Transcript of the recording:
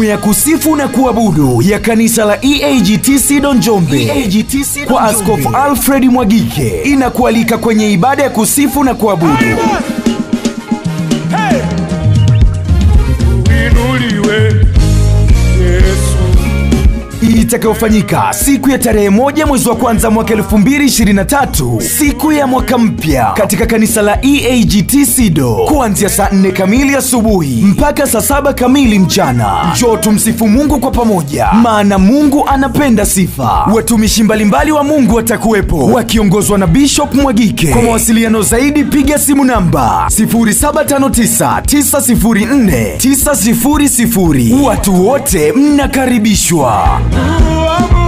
Tume ya kusifu na kuabudu ya kanisa la EAGT Don Njombe kwa Askofu Alfred Mwagike inakualika kwenye ibada ya kusifu na kuabudu Uinuliwe Yesu. itakayofanyika siku ya tarehe moja mwezi wa kwanza mwaka 2023 siku ya mwaka mpya katika kanisa la EAGT Sido kuanzia saa 4 kamili asubuhi mpaka saa saba kamili mchana. Njoo tumsifu Mungu kwa pamoja, maana Mungu anapenda sifa. Watumishi mbalimbali wa Mungu watakuwepo wakiongozwa na Bishop Mwagike. Kwa mawasiliano zaidi piga simu namba 0759904900. Watu wote mnakaribishwa. Uabudu